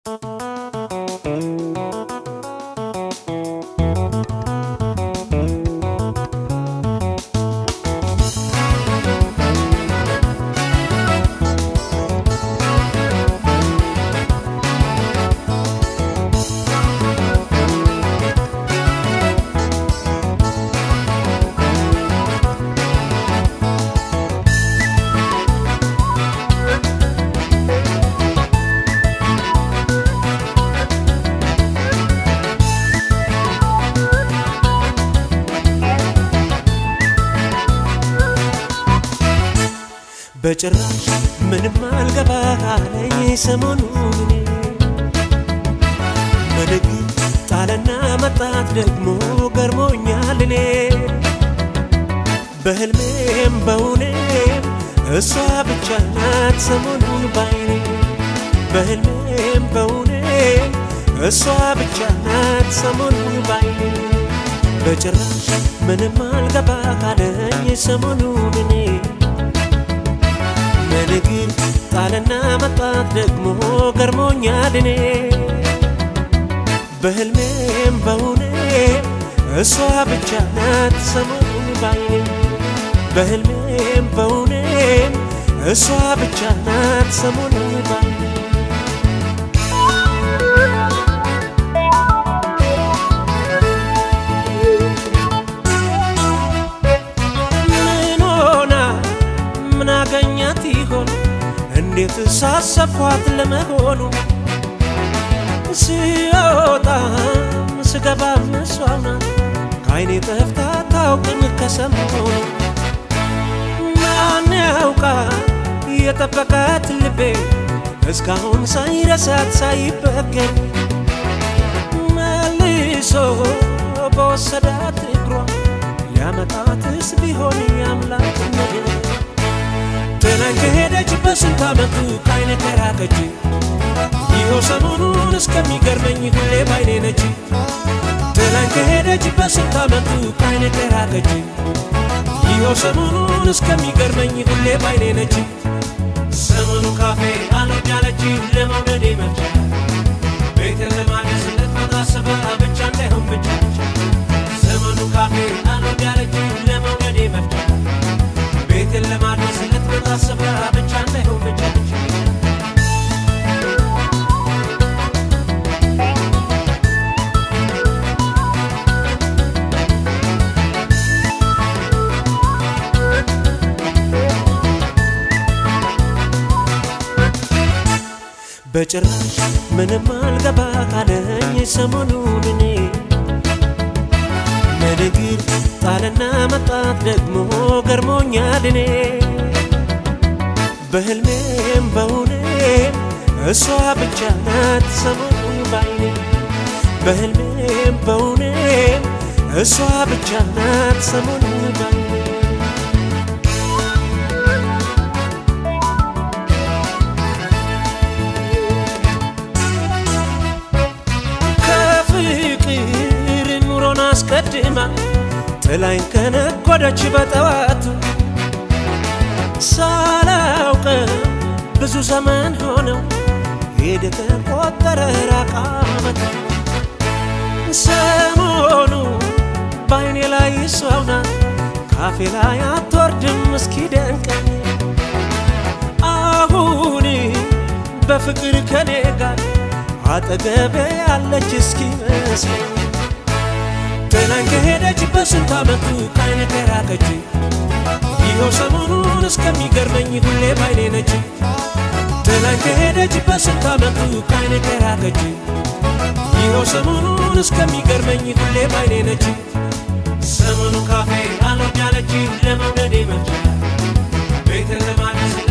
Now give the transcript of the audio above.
በጭራሽ ምንም አልገባ አለኝ ሰሞኑን በደግ ጣለና መጣት ደግሞ ገርሞኛል እኔ በህልሜም በውኔም እሷ ብቻ ናት ሰሞኑን ባይኔ በህልሜም በውኔም እሷ ብቻ ናት ሰሞኑን ባይኔ በጭራሽ ምንም አልገባ አለኝ ሰሞኑን እኔ በንግር ጣልና መጣት ደግሞ ገርሞኛል እኔ በህልሜም በውኔም እሷ ብቻ ናት ሰሞኑን ባይኔ በህልሜም በውኔም እሷ ብቻ ናት ሰሞኑን ባይኔ ምን ሆና ምን አገኛት ይሆን እንዴት ሳሰብኳት ለመሆኑ ስወጣም ስገባም እሷ ናት ከአይኔ ጠፍታ ታውቅም ከሰሞኑ ማን ያውቃል የጠበቃት ልቤ እስካሁን ሳይረሳት ሳይበገን መልሶ በወሰዳት እግሯ ሊያመጣትስ ቢሆን ያምላክ ነገር ጥላኝ ከሄደች በስንት ዓመቱ ካይነ ከራቀች ይኸው ሰሞኑን እስከሚገርመኝ ሁሌ ባይኔ ነች ጥላኝ ከሄደች በስንት ዓመቱ ካይነ ከራቀች ይኸው ሰሞኑን እስከሚገርመኝ ሁሌ ባይኔ ነች ሰሞኑ ካፌ አልወድ ያለች ለመውደድ መቻ ቤትን ለማደስ ልትመጣ ስባ ብቻ እንዳይሆን ብቻ ዘመኑ ካፌ አልወድ ያለች ለመውደድ መቻ ቤትን ለማድረስ ልትመጣ ስባ ብቻ እንዳይሆን ብቻ በጭራሽ ምንም አልገባ ካለኝ ሰሞኑን እኔ በንግር ጣልና መጣት ደግሞ ገርሞኛል እኔ በህልሜም በውኔም እሷ ብቻ ናት ሰሞኑን ባይኔ በህልሜም በውኔም እሷ ብቻ ናት ሰሞኑን ባይኔ ከፍቅር ኑሮን አስቀድማ ጥላኝ ከነጎደች በጠዋቱ ሳላውቅ ብዙ ዘመን ሆነው ሄደ ተቆጠረ ራቃ ዓመት ሰሞኑ በአይኔ ላይ እሷው ናት ካፌ ላይ አትወርድም እስኪ ደንቀኝ አሁን በፍቅር ከኔ ጋር አጠገቤ ያለች እስኪ መስለኝ ጥላኝ ከሄደች በስንት ዓመቱ ካይነ ከራቀች ይኸው ሰሞኑን እስከሚገርመኝ ሁሌ ባይኔ ነች ጥላኝ ከሄደች በስንት ዓመቱ ካይነ ከራቀች ይኸው ሰሞኑን እስከሚገርመኝ ሁሌ ባይኔ ነች ሰሞኑ ካፌ አልወድ ያለች ለመውደድ መቻ ቤትን ለማድረስ